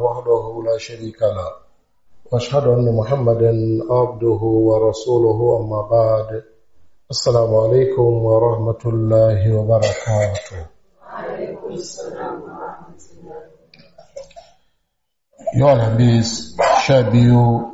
وحده لا شريك له واشهد ان محمدا عبده ورسوله اما بعد السلام عليكم ورحمه الله وبركاته وعليكم السلام ورحمة الله yau alhamis sha biyu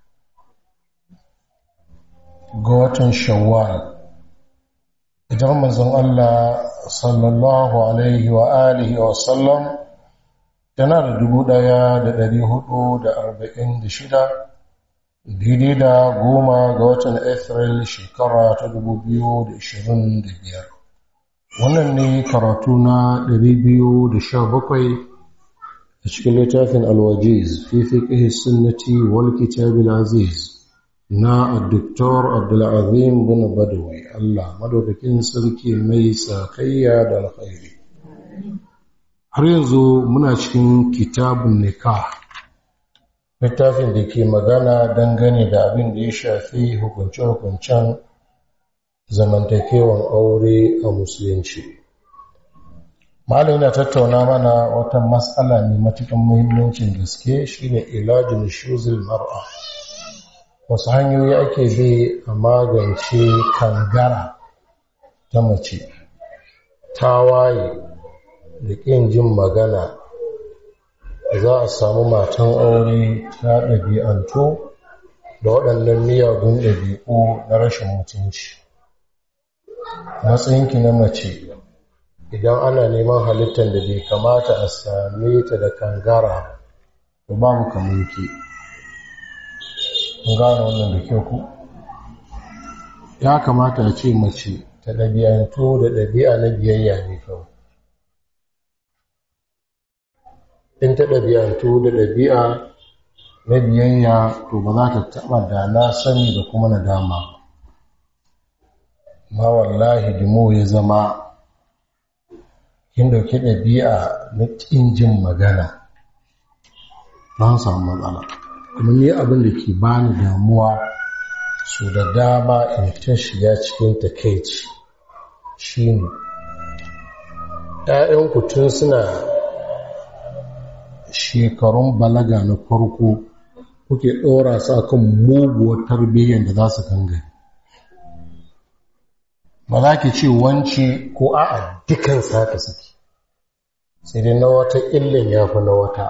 ga watan shawwal idan manzon Allah sallallahu alaihi wa alihi wa sallam yana da dubu daya da dari hudu da arba'in da shida daidai da goma ga watan Afril shekara ta dubu biyu da ishirin da biyar wannan ne karatu na dari biyu da sha bakwai a cikin littafin alwajiz fi fiqhi sunnati wal kitab aziz na Dr. Abdulazim bin Badawi Allah madaukakin sarki mai sakayya da alkhairi har yanzu muna cikin kitabun nikah littafin da ke magana dangane da abin da ya shafi hukunce-hukuncen zamantakewan aure a musulunci Malam yana tattauna mana wata matsala mai matukan muhimmancin gaske shine ilajin shuzul mar'a. Wasu hanyoyi ake bi a magance kangara ta mace, tawaye da ƙin jin magana za a samu matan aure ta ɗabi'antu da waɗannan miyagun ɗabi'u na rashin mutunci. Matsayinki na mace idan ana neman halittar da bai kamata a same ta da kangara to babu kamar ki gano wannan da kyau ku ya kamata a ce mace ta ɗabi'antu da ɗabi'a na biyayya ne kawai in ta ɗabi'antu da ɗabi'a na biyayya to ba za ta taɓa da na sani da kuma nadama ma wallahi dimo ya zama kin dauki ɗabi'a na ƙin jin magana don samu matsala kuma ni abin da ke bani damuwa su da dama in ta shiga cikin takaici shine ‘ya'yanku tun suna shekarun balaga na farko kuke ɗora su akan muguwar tarbiyyar da za su kangare ba za ki ce wance ko a'a dukan saka suke sai dai na wata illin ya fi na wata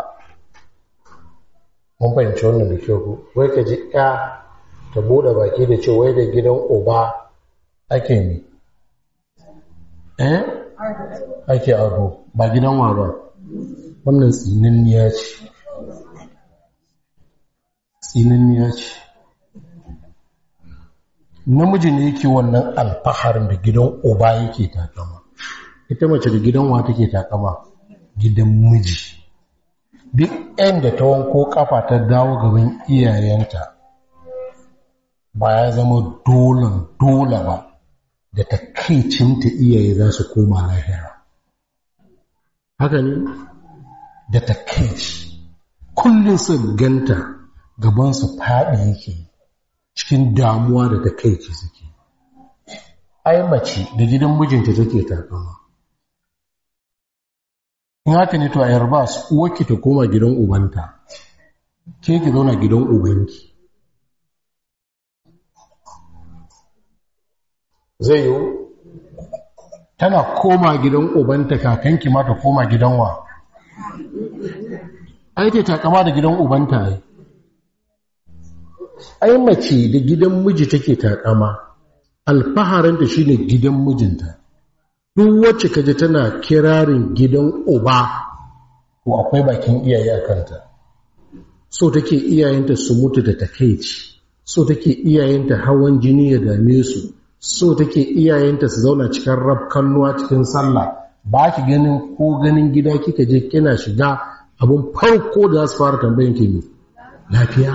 mun fahimci wannan da kyau wai ka ji ya ta buɗe baki da ce wai da gidan uba ake ne eh ake ado ba gidan wa ba wannan tsinanniya ce tsinanniya ce namiji ne yake wannan alfaharin da gidan uba yake takama ita mace da gidan wa take takama gidan miji duk ɗan da ta wanko kafa ta dawo gaban iyayenta ba ya zama dolan dola ba da takaicinta iyaye za su koma lahira haka ne da takaici kullum su ganta gabansu faɗi yake cikin damuwa da takaici suke ai mace da gidan mijinta take takama in haka ne to a yarba su uwarki ta koma gidan ubanta ke ki zauna gidan ubanki zai yiwu tana koma gidan ubanta kakanki ma ta koma gidan wa ai ta takama da gidan ubanta ai ai mace da gidan miji take takama alfaharinta shine gidan mijinta duk wacce kaje tana kirarin gidan uba ko akwai bakin iyaye a kanta so take iyayenta su mutu da takeici so take iyayenta hawan jini ya dame su so take iyayenta su zauna cikin rabkannuwa cikin sallah ba ki ganin ko ganin gida kika je kina shiga abun farko da za su fara tambayin ki ne lafiya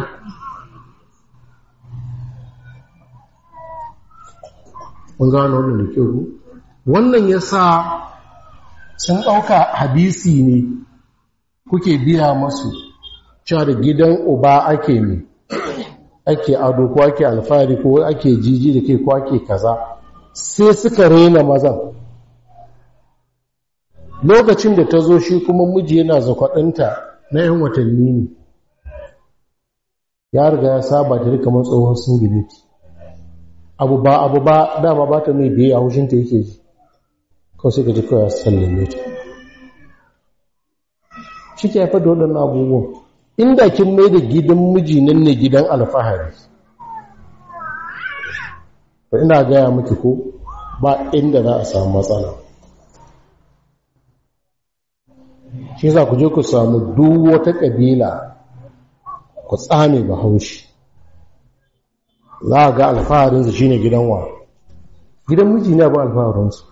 mun gano wannan da kyau wannan yasa sun ɗauka hadisi ne kuke biya masu cewa da gidan uba ake ne ake ado ko ake alfahari ko ake jiji da ke ko ake kaza sai suka rena mazan lokacin da ta zo shi kuma miji yana zakwaɗinta na 'yan watanni ne ya riga ya saba ta kamar tsohon singileti abu ba abu ba dama ba ta mai da ya haushinta yake ji kawai sai ka ji kawai sallame ta shi ke haifar da waɗannan abubuwan inda kin mai da gidan miji nan ne gidan alfahari to ina gaya miki ko ba inda za a samu matsala shi za ku je ku samu duk wata ƙabila ku tsame bahaushe za a ga alfaharinsu shine gidan wa gidan miji ne ba alfaharinsu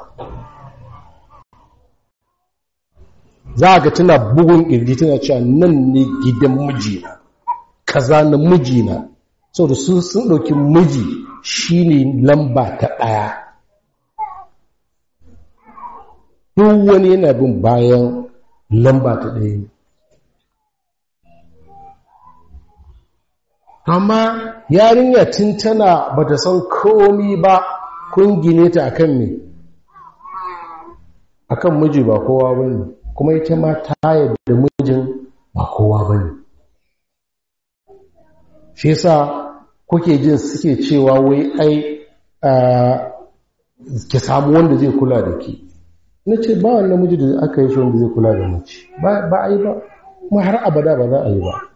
za a ga tana bugun ƙirji tana cewa nan ne gidan mijina kaza na mijina sau da su sun ɗauki miji shine lamba ta ɗaya duk wani yana bin bayan lamba ta ɗaya ne amma yarinya tun tana ba ta san komi ba kun gine ta akan me akan miji ba kowa ba ne kuma ita ma ta yadda mijin ba kowa ba ne shi yasa kuke jin suke cewa wai ai ki samu wanda zai kula da ke na ce ba wani namiji da aka yi shi wanda zai kula da mace ba a yi ba kuma har abada ba za a yi ba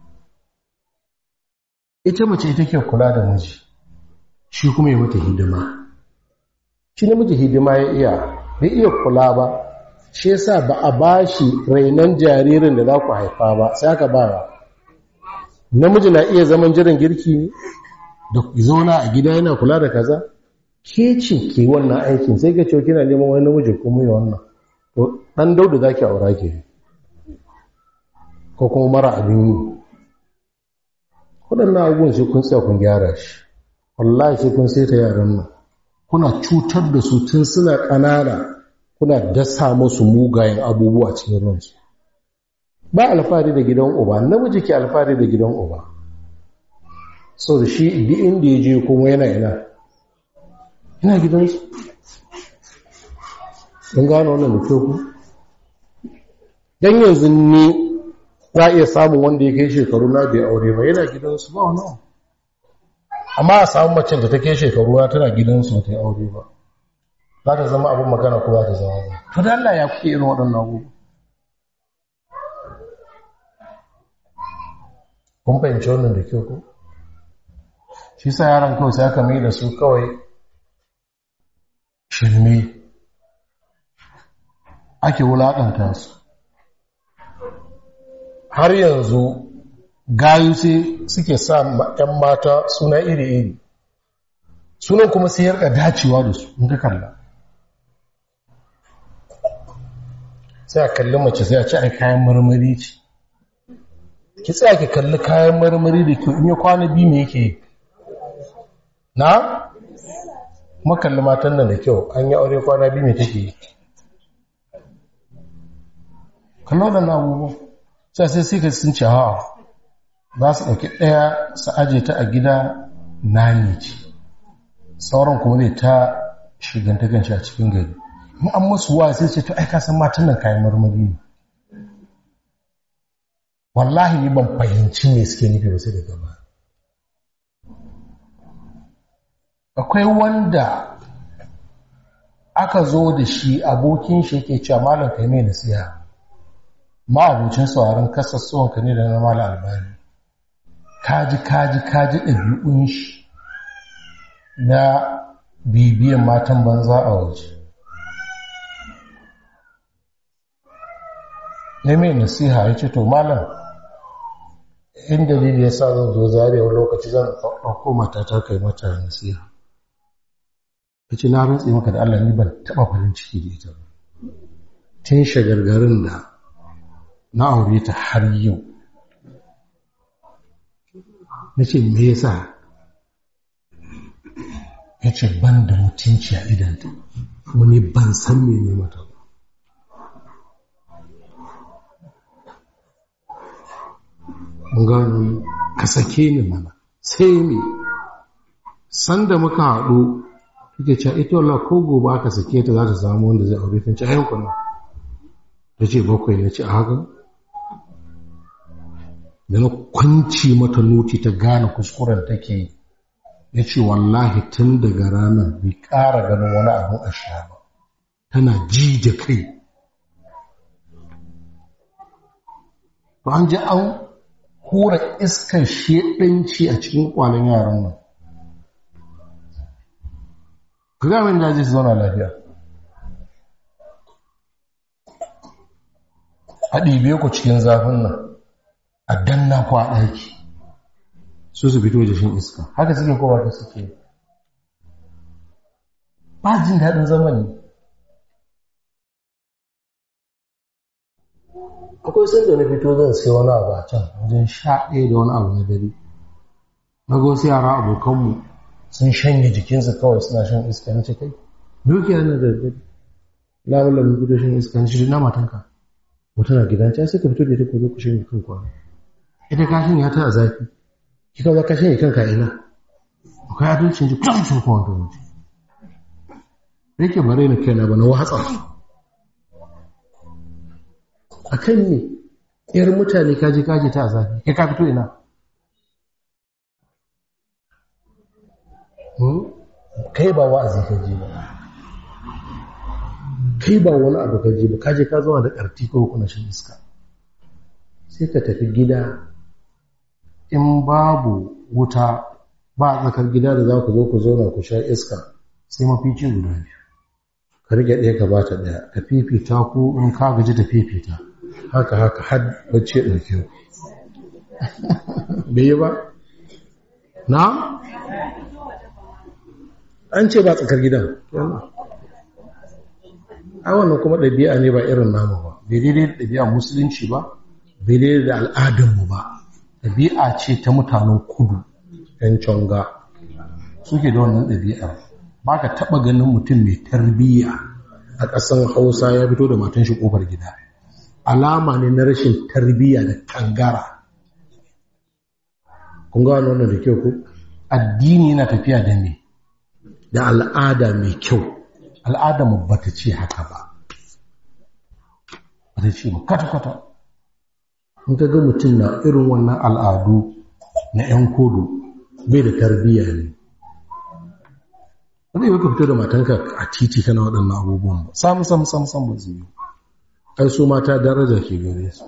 ita mace ita ke kula da miji shi kuma ya mata hidima shi namiji hidima ya iya bai iya kula ba shi yasa ba a ba shi rainon jaririn da za ku haifa ba sai aka ba namiji na iya zaman jiran girki ne da zauna a gida yana kula da kaza ke ce ke wannan aikin sai ka ce kina neman wani namiji kuma yi wannan to dan daudu zaki aura ke ko kuma mara abin yi waɗannan abubuwan sai kun tsaya kun gyara shi wallahi sai kun sai ta yaran nan kuna cutar da su tun suna ƙanana kuna dasa musu mugayen abubuwa cikin ransu ba alfahari da gidan uba namiji ke alfahari da gidan uba sau da shi duk inda ya je kuma yana ina ina gidansu don gano wannan da ku don yanzu ni za a iya samun wanda ya kai shekaru na bai aure ba yana gidansu ba wani amma a samun macin da ta kai shekaru na tana gidansu ta yi aure ba za ta zama abin magana ko za ta zama ba to da Allah ya kuke irin waɗannan abubuwa kun fahimci wannan da kyau ko shi sa yaran kawai sai aka mai da su kawai shirme ake wulaƙanta su har yanzu gayu sai suke sa ‘yan mata suna iri-iri sunan kuma sai yarka dacewa da su in ka kalla sai a kalli mace sai a ci a kayan marmari ce ki tsaya ki kalli kayan marmari da kyau in ya kwana biyu me yake na makalli matan nan da kyau an yi aure kwana biyu mai take yi kallon da na abubuwan sai sai sai ka sun ce hawa za su ɗauki ɗaya su aje ta a gida nani ce sauran kuma zai ta shiganta ganshi a cikin gari in an masu wa sai ce to ai san matan nan kayan marmari ne wallahi ni ban fahimci me suke nufi ba sai daga ba akwai wanda aka zo da shi abokin shi yake cewa malam kai mai nasiha ma abincin sauraron kasassuwan ka ne da na malam albani kaji kaji kaji ɗabi'un shi na bibiyan matan banza a waje ya mai nasiha ya ce to malam in dalili ya sa zan zo zarewa lokaci zan ɗauko matata kai mata nasiha ya ce na rantse maka da Allah ni ban taɓa farin ciki da ita ba tun shagargarin da na aure ta har yau na ce me yasa ya ce ban da mutunci a idanta wani ban san mene mata ba gano ka sake ni mana sai me sanda muka haɗu kike cewa ita wallah ko gobe aka sake ta za ta samu wanda zai aure ta ci ayyukan nan ta ce bakwai ya ce a haka da na kwanci mata noti ta gane kuskuren take yi ya ce wallahi tun daga ranar bai ƙara ganin wani abin a sha ba tana ji da kai to an ji an hura iskar shedanci a cikin kwanan yaran nan ka ga min da zai zauna lafiya a ɗibe ku cikin zafin nan a danna ku a ɗaki su su fito da shin iska haka suke kowa da suke ba jin daɗin zamani akwai sun da na fito zan sai wani abu a can wajen sha ɗaya da wani abu na dare na ga wasu yara abokanmu sun shanye jikinsu kawai suna shan iska na ce kai dukiya na da dare na wala mun fito shan iska na ce na matanka wata na gidan can suka fito da ita ko zo ku shanye kan kwana ita ka shanye ta a zafi kika za ka shanye kanka ina akwai adalcin ji kusa cikin kowa da wuce yake bare na kaina ba na watsa a kan ne ‘yar mutane kaji kaji ta zafi ya ka fito ina kai ba wa'azi ka je ba kai ba wani abu ka je ba kaje ka zama da ƙarti ko kuna shan iska sai ka tafi gida in babu wuta ba a tsakar gida da za ku zo ku zauna ku sha iska sai mafici guda biyu ka rike ɗaya ka bata ɗaya ka fifita ku in ka gaji da fifita haka haka har bacci ya ɗauke ku bai yi ba na an ce ba tsakar gidan ai wannan kuma ɗabi'a ne ba irin namu ba bai daidai da ɗabi'a musulunci ba bai daidai da al'adunmu ba ɗabi'a ce ta mutanen kudu ‘yan conga suke da wannan ɗabi'a ba ka taɓa ganin mutum mai tarbiyya a ƙasan hausa ya fito da matan shi ƙofar gida alama ne na rashin tarbiyya da kangara kun gano wannan da kyau ku addini yana tafiya da me da al'ada mai kyau al'ada mu bata ce haka ba bata ce ba kwata-kwata in ka ga mutum na irin wannan al'adu na 'yan kodo bai da tarbiyya ne wani yi ka fito da matanka a titi kana waɗannan abubuwan ba samu samu samu samu ba zai yi ai su mata daraja ke gare su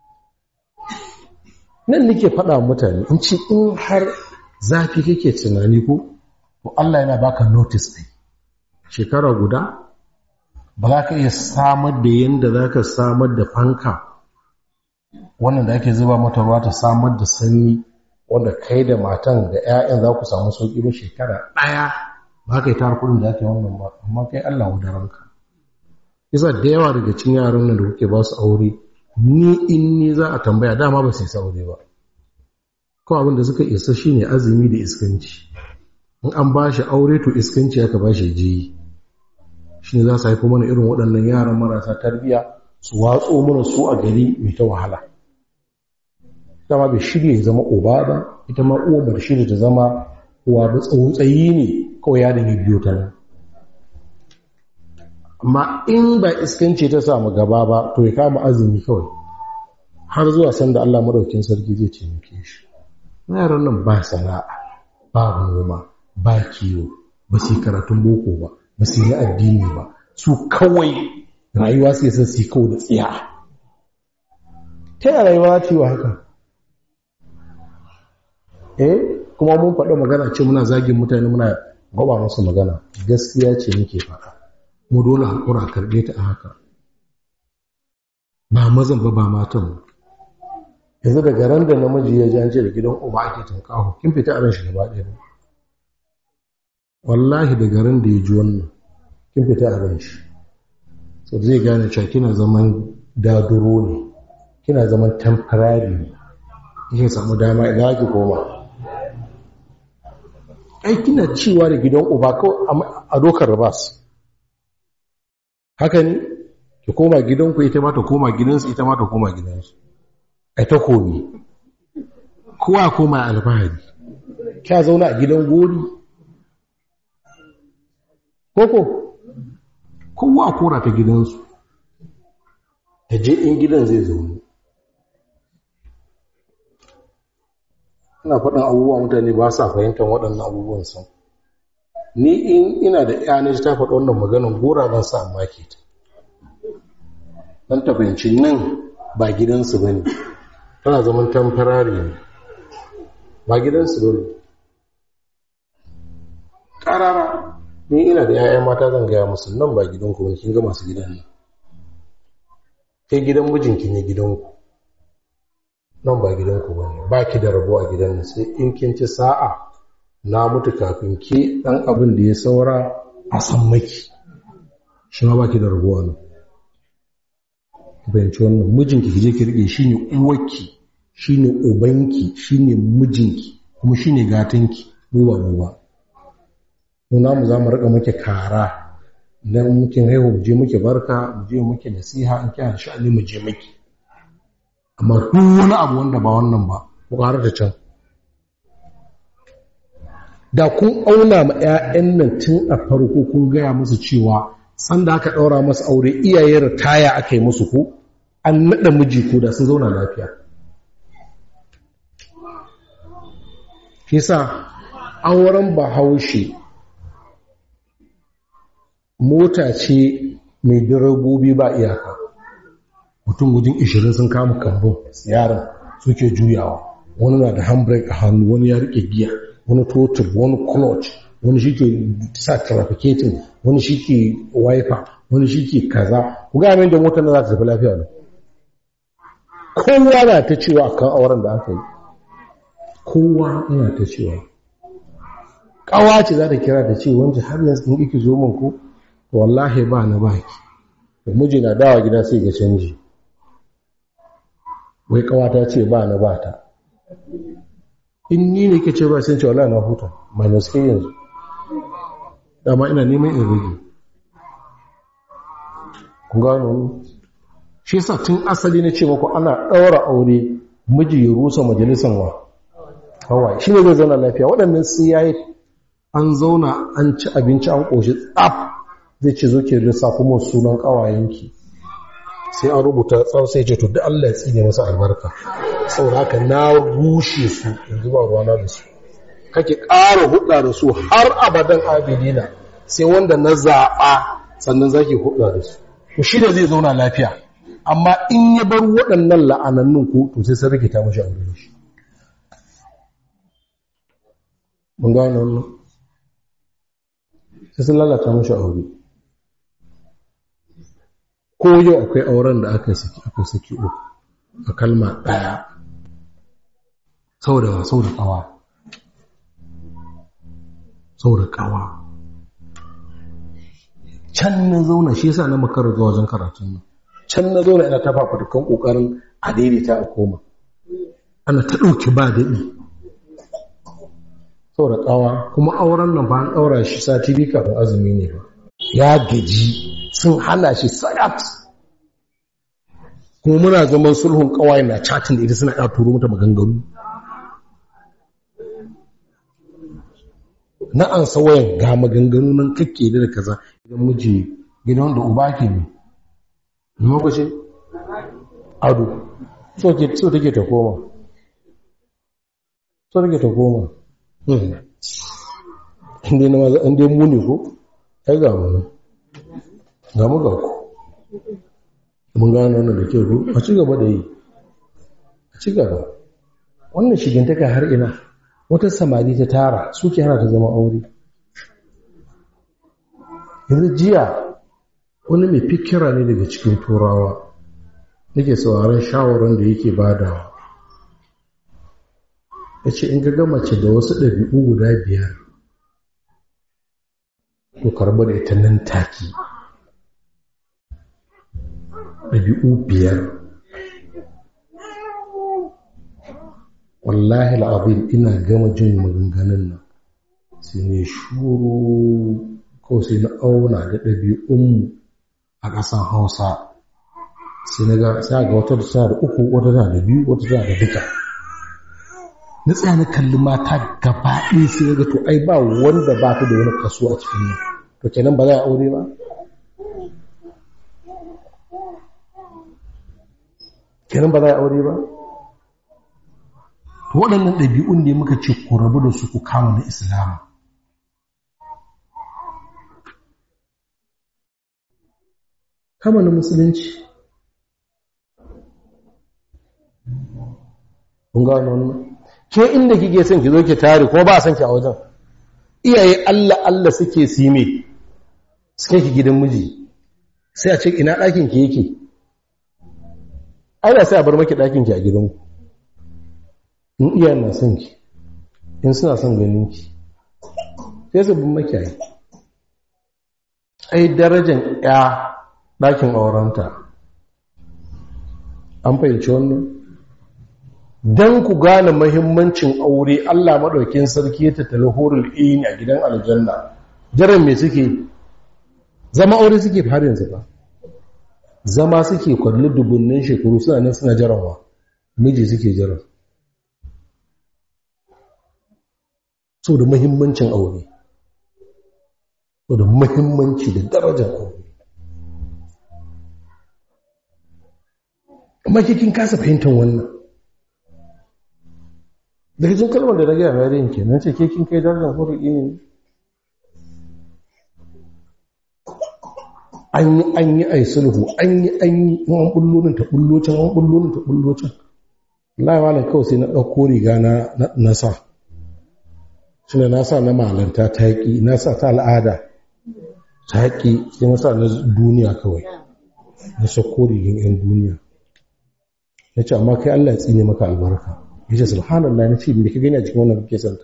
nan nake faɗa mutane in ce in har zafi kake tunani ko to Allah yana baka notice ɗin shekara guda ba za ka iya samar da yadda za ka samar da fanka wannan da ake zuba mata ruwa ta samar da sanyi wanda kai da matan da 'ya'yan za ku samu sauƙi ba shekara ɗaya ba ka yi tar kudin da ake wannan ba amma kai Allah wa ranka yasa da yawa daga cikin yaran nan da kuke ba su aure ni in ni za a tambaya dama ba su isa aure ba ko abin da suka isa shine azumi da iskanci in an ba shi aure to iskanci aka ba shi jiyi shi ne za su haifo mana irin waɗannan yaran marasa tarbiyya su watso mana su a gari mai ta wahala dama bai shirya ya zama uba ba ita ma uwa ba shirya ta zama uwa ba tsautsayi ne kawai ya da biyo ta nan amma in ba iskanci ta samu gaba ba to ya kama azumi kawai har zuwa sanda Allah madaukin sarki zai taimake shi yaran nan ba sana'a ba noma ba kiwo ba su karatun boko ba ba su yi addini ba su kawai rayuwa su yi su kawo da tsiya ta yi rayuwa ce wa haka eh kuma mun faɗa magana ce muna zagin mutane muna gwaba musu magana gaskiya ce muke faɗa mu dole haƙura karɓe ta a haka ba mazan ba ba matan ba yanzu daga ran da namiji ya jance da gidan uba ake tunkaho kin fita a ran shi gaba ɗaya ba wallahi daga ran da ya ji wannan kin fita a ran shi so zai gane cewa kina zaman daduro ne kina zaman temporary ne kike samu dama idan ake koma ai kina cewa da gidan uba kawai a dokar rabas haka ne ki koma gidanku ita ma ta koma gidansu ita ma ta koma gidansu ai ta komi kowa koma alfahari kya zauna a gidan gori koko kowa kora ta gidansu ta je in gidan zai zaune ina faɗin abubuwa mutane ba sa fahimtar waɗannan abubuwan sun ni in ina da ya na ta faɗi wannan maganin gora zan sa maki ta don ta fahimci nan ba gidansu ba ne tana zaman tamfarari ne ba gidansu ba ne ƙarara ni ina da 'ya'yan mata zan gaya musu nan ba gidanku ba kin ga masu gidan nan kai gidan mijinki ne gidanku nan ba gidanku ba ne ba ki da rabo a gidan nan sai in kin ci sa'a na mutu kafin ki ɗan abin da ya saura a san maki shi ma ba ki da rabo a nan bayanci wannan mijinki ki je ki rike shi ne uwarki shi ne ubanki shi ne mijinki kuma shi ne gatanki mu ba mu ba mu namu za mu rika muke kara idan mukin haihu mu je muke barka mu je muke nasiha in kina sha'ani mu je muke amma duk wani abu wanda ba wannan ba ku ƙara da can da kun auna ma 'ya'yan nan tun a farko kun gaya musu cewa sanda aka ɗaura masu aure iyaye ritaya aka yi musu ko an naɗa miji ko da sun zauna lafiya shi sa auren bahaushe mota ce mai direbobi ba iyaka mutum gudun ishirin sun kama kambun yaran suke juyawa wani na da handbrake a hannu wani ya rike giya wani totur wani clutch wani shi ke sa trafficating wani shi ke wiper wani shi ke kaza ku ga da motar da za ta tafi lafiya ne kowa na ta cewa kan auren da aka yi kowa yana ta cewa kawa ce za ta kira ta ce wancan har yanzu in iki zo min ko wallahi ba na baki da miji na dawa gida sai ga canji wai kawata ce ba na ba ta in ni ne ke ce ba sai ce wallahi na huta minus ke yanzu dama ina neman in rage kun gano shi yasa tun asali na ce muku ana ɗaura aure miji ya rusa majalisan wa kawai shi ne zai zauna lafiya waɗannan sai yayi an zauna an ci abinci an ƙoshi tsaf zai ce zo ke lissafi mun sunan ƙawayenki sai an rubuta tsawon sai ce to duk Allah ya tsine masa albarka saboda haka na rushe su yanzu ba ruwana da su kake ƙara hudda da su har abadan abidina sai wanda na zaɓa sannan zaki hudda da su to shi da zai zauna lafiya amma in ya bar waɗannan la'anannun ko to sai sun rikita mashi aure da shi mun gano wannan sai sun lalata mashi aure ko yau akwai auren da aka saki aka saki uku a kalma ɗaya saboda saboda kawa saboda kawa can na zauna shi yasa na makarar zuwa wajen karatun nan can na zauna ina ta fafutukan kokarin a daidaita a koma ana ta ɗauki ba daɗi saboda kawa kuma auren nan ba an ɗaura shi sati biyu kafin azumi ne ba ya gaji sun hana shi sayat kuma muna zaman sulhun kawai na chatin da ita suna ya turo mata maganganu na an sawayan ga maganganu nan kake da kaza idan miji gidan da uba ke ne lokacin ado so take ta koma so take ta koma inda na maza inda muni ko ai ga mu ga mu ga ku mun gano wannan da kyau ko a ci gaba da yi a ci gaba wannan shigintaka har ina wata samari ta tara suke hana ta zama aure yanzu jiya wani mai fikira ne daga cikin turawa nake sauraron shawarar da yake badawa ya ce in ga mace da wasu ɗabi'u guda biyar to karɓar da ita nan take ɗabi'u biyar wallahi al'azim ina gama jin maganganun nan sai ne shuru ko sai na auna da ɗabi'unmu a ƙasan hausa sai na ga sai ga wata tana da uku wata tana da biyu wata tana da duka na tsaya na kalli mata gaba ɗaya sai na ga to ai ba wanda ba ta da wani kaso a cikin nan to kenan ba za a aure ba kenan ba za a aure ba to waɗannan ɗabi'un ne muka ce ku rabu da su ku kama na islamu kama na musulunci kun gano wannan ke inda kike son ki zo ki tare kuma ba a son ki a wajen iyaye Allah Allah suke sime suke ki gidan miji sai a ce ina ɗakin ki yake ai da sai a bar maki ɗakin ki a gidanku in iya na son ki in suna son ganin ki sai su bin maki ai ai darajar ya ɗakin aurenta an fahimci wannan don ku gane mahimmancin aure Allah maɗaukin sarki ya tattali horul ini a gidan aljanna jiran me suke zama aure suke har yanzu ba zama suke kwalli dubunnin shekaru suna nan suna jarawa miji suke jira so da mahimmancin aure so da mahimmanci da darajar aure amma kikin kasa fahimtar wannan daga cikin kalmar da na gaya mai rin ke nan ce ke kin kai darajar hurri ne an yi an yi ai sulhu an yi an yi in an bullo nan ta bullo can an bullo nan ta bullo can Allah ya malam kawai sai na ɗauko riga na na sa shine na sa na malanta ta yaƙi na sa ta al'ada ta yaƙi sai na sa na duniya kawai na sako rigin 'yan duniya na ce amma kai Allah ya tsine maka albarka ya ce subhanallah na ce me ka gani a cikin wannan kake santa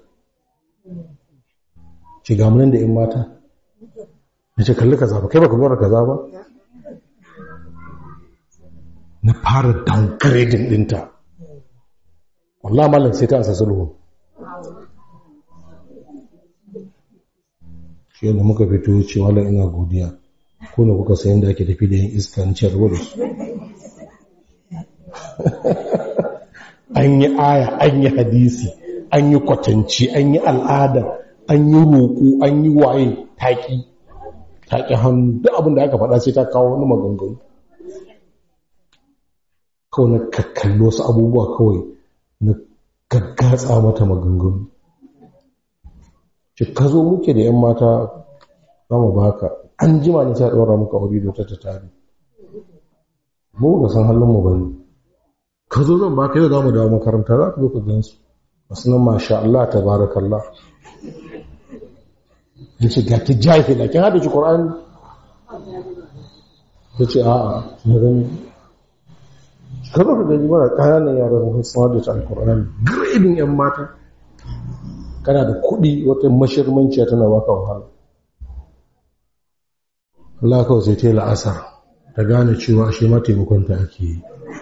ce ga munan da 'yan mata na ce kalli kaza ba kai baka bar kaza ba na fara downgrading dinta wallahi malam sai ta ansa sulhu shi yadda muka fito ce wala ina godiya ko ne kuka sayan da ake tafi da yin iska ni ce ruwa da su an yi aya an yi hadisi an yi kwatanci an yi al'ada an yi roƙo an yi waye taƙi taƙi hannu duk abin da aka faɗa sai ta kawo wani maganganu kawai na kakkallo wasu abubuwa kawai na gaggatsa mata maganganu ce ka zo muke da 'yan mata za mu baka an jima ne sai ɗora muka wuri da ta tare mu ga san halin mu bane ka zo zan baka yau za mu dawo makaranta za ka zo ka gansu wasu nan masha Allah tabarakallah ya ce ga ta jahila kin hada ci Qur'ani ta ce a'a na gani ka zo ka gani mara ƙananan yaran sun hada ci Al-Qur'ani gredin yan mata kana da kuɗi wata mashirmanciya tana baka wahala Allah kawai sai ta yi la'asar ta gane cewa ashe ma taimakonta ake yi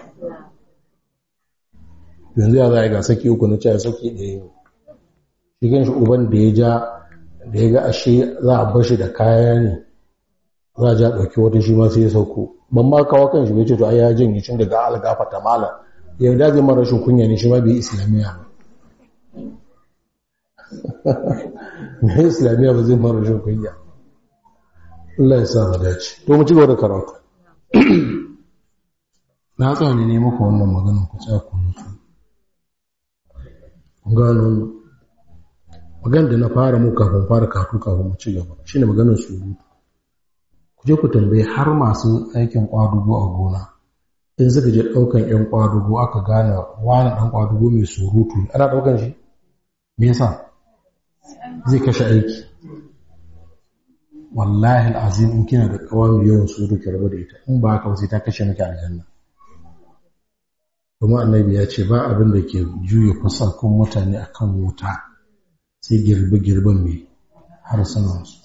yanzu ya za a ga saki uku na cewa saki ɗaya ne shi gan shi uban da ya ja da ya ga ashe za a bar shi da kaya ne za a ja ɗauki wata shi ma sai ya sauko ban ma kawo kan shi bai ce to ai ya janye cin daga algafa ta mala ya da zai mara rashin kunya ne shi ma bai islamiyya ba mai islamiyya ba zai mara rashin kunya Allah ya sa mu dace to mu ci gaba da karatu na tsaya ne ne muku wannan maganin ku tsaya ku mutu gano magan da na fara mu kafin fara kafin kafin mu ci gaba shine maganar surutu ku je ku tambaye har masu aikin kwadugo a gona in suka je daukan yan kwadugo aka gane wani dan kwadugo mai surutu ana daukan shi me yasa zai kashe aiki wallahi alazim in kina da kawai yawan surutu ki rabu da ita in ba haka sai ta kashe miki aljanna kuma annabi ya ce ba abin da ke juya kusakun mutane akan wuta sai girbe-girben mai harsunansu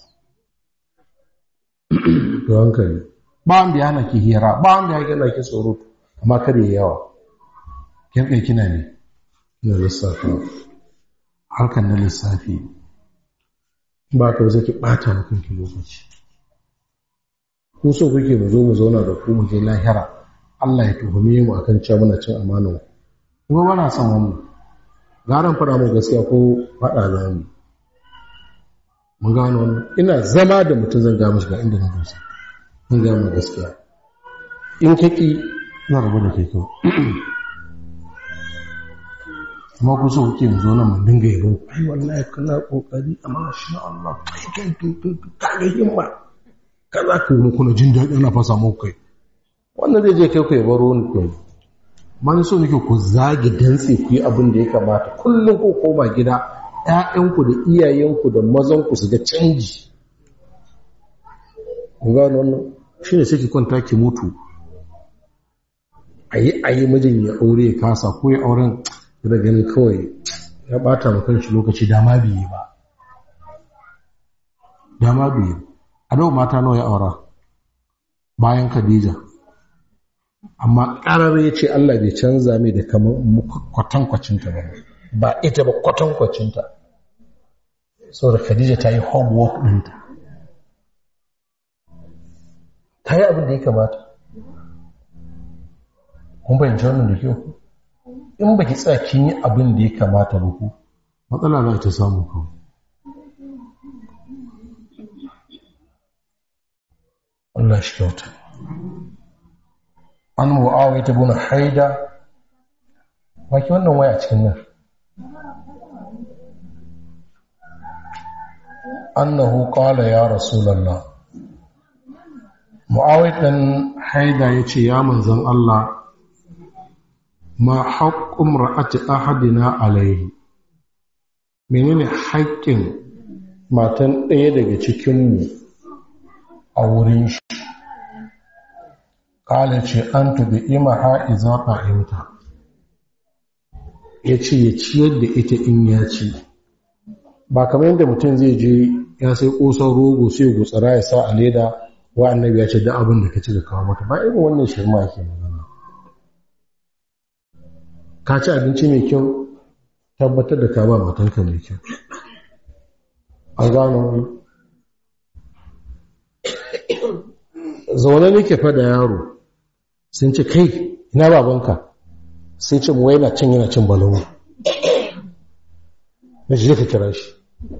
to hankali ba wanda ya hana ki hira ba wanda ya gana ki tsoro amma kare yawa kirkai kina ne na lissafi harkar na lissafi ba ka zai ki bata mutum ki lokaci ko so kuke mu zo mu zauna da ku mu je lahira Allah ya tuhume mu akan cewa muna cin amanar kuma bana son wannan garan fara mu gaskiya ko fada za mu mun gano wannan ina zama da mutum zan ga mishi ga inda na dosa mun ga mu gaskiya in kaki ina rabu da kai kawai kuma ku so kuke zo nan mun dinga yabo ai wallahi kana kokari amma sha Allah kai kai kai kai ga himma kaza ku mu kuna jin daɗi ana fasa muku kai wannan zai je kai ku ya baro ni kai man so nake ku zage dantse ku yi abin da ya kamata kullum ku koma gida ƴaƴanku da iyayenku da mazanku su ga canji kun ga wannan shine sai ki kwanta ki mutu ayi ayi mijin ya aure ya kasa ko ya auren da ganin kawai ya bata ma kanshi lokaci dama biye ba dama biye a dawo mata nawa ya aura bayan Khadija amma ƙarar ya ce Allah bai canza mai da kamar kwatankwacinta ba ba ita ba kwatankwacinta saboda Khadija ta yi homework ɗinta ta yi abin da ya kamata kun bayyance wannan da kyau in ba ki tsaya kin yi abin da ya kamata ba ku matsala za ta samu ku Allah shi kyauta an mu'awai ta buna haida waki wannan waya cikin nan annahu qala ya rasulullah mu'awai dan haida yace ya manzon Allah ma haqqum ra'ati ahadina alaihi menene haƙƙin matan ɗaya daga cikinmu a wurin shi ƙala ce an tubi ima ha'iza ƙa'imta ya ce ya ciyar da ita in ya ci ba kamar yadda mutum zai je ya sai ƙosan rogo sai gutsara ya sa a leda wa annabi ya ce da abin da ka ci da kawo mata ba irin wannan shirma ke magana ka ci abinci mai kyau tabbatar da ka ba matanka mai kyau an gano zaune nake fada yaro sun ce kai ina babanka sai ce mu yana cin yana cin balawu na shi ka kira shi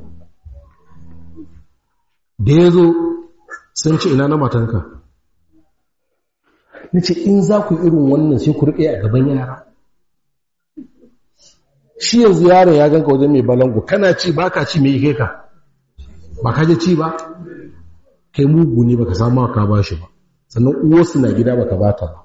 da ya zo sun ce ina na matanka na ce in za ku irin wannan sai ku riƙe a gaban yara shi yanzu yaron ya ganka wajen mai balangu kana ci ba ka ci mai kai ka ba ka je ci ba kai mugu ne baka samu ka ba shi ba sannan uwarsu na gida baka bata ba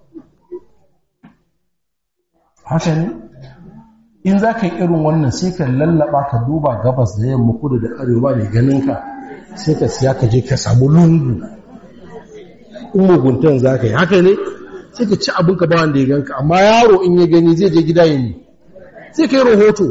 haka ne in za ka yi irin wannan sai ka lallaba ka duba gabas da yamma kudu da arewa ne ganin ka sai ka siya ka je ka samu lungu in muguntan za ka yi haka ne sai ka ci abinka ba wanda ya ganka amma yaro in ya gani zai je gida ya ne sai ka yi rahoto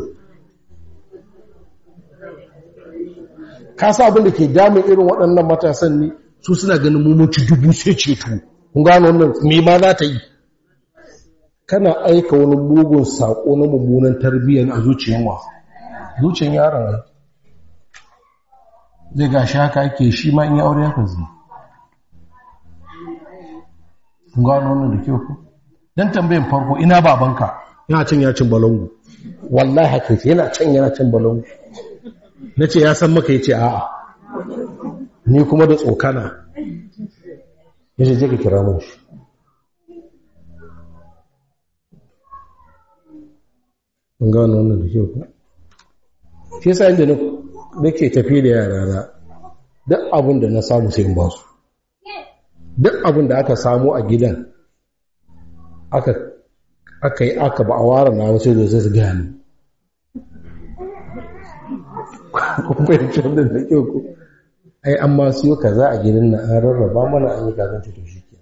ka sa abin da ke damun irin waɗannan matasan ne su suna ganin mummunci dubu sai ceto kun gano wannan me ma za ta yi kana aika wani mugun saƙo na mummunan tarbiyyar a zuciyar wa zuciyar yaron zai gashi haka ake shi ma in yi aure haka zai kun gano wannan da kyau ku don tambayin farko ina babanka yana cin ya cin balangu wallahi haka yana can yana cin balangu na ce ya san maka ya ce a'a ni kuma da tsokana ya ce je ka kira mun shi an gano wannan da kyau ku shi yasa inda nake tafi da yara na duk abin da na samu sai in ba su duk abin da aka samu a gidan aka aka yi aka ba a ware na wasu da zai gaya ni kumbayin canzan da kyau ku ai an ma siyo kaza a gidan na an rarraba mana an yi kazan to shi ke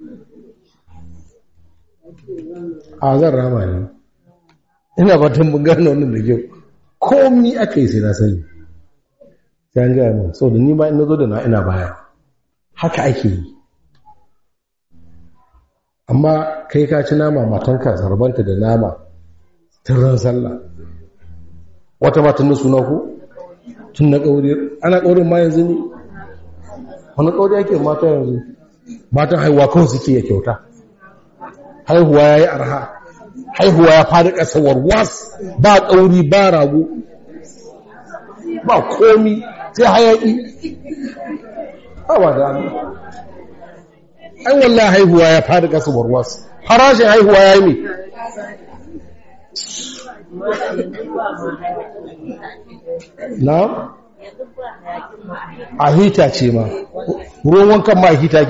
a zan rama ne ina fatan mun gane wannan da kyau komi aka yi sai na sani sai an gaya min sau da ni ma ina zo da na ina baya haka ake yi amma kai ka ci nama matanka zarbanta da nama tun ran sallah wata matan na suna ku tun na ƙauri ana ƙaurin ma yanzu ne wani ƙauri ake mata yanzu matan haihuwa kawai suke ya kyauta haihuwa ya yi arha haihuwa ya fadi ƙasa warwas ba ƙauri ba rago ba komi sai hayaƙi ba da ai wallahi haihuwa ya fadi ƙasa warwas farashin haihuwa ya yi ne na a hita ce ma ruwan wankan ma a hita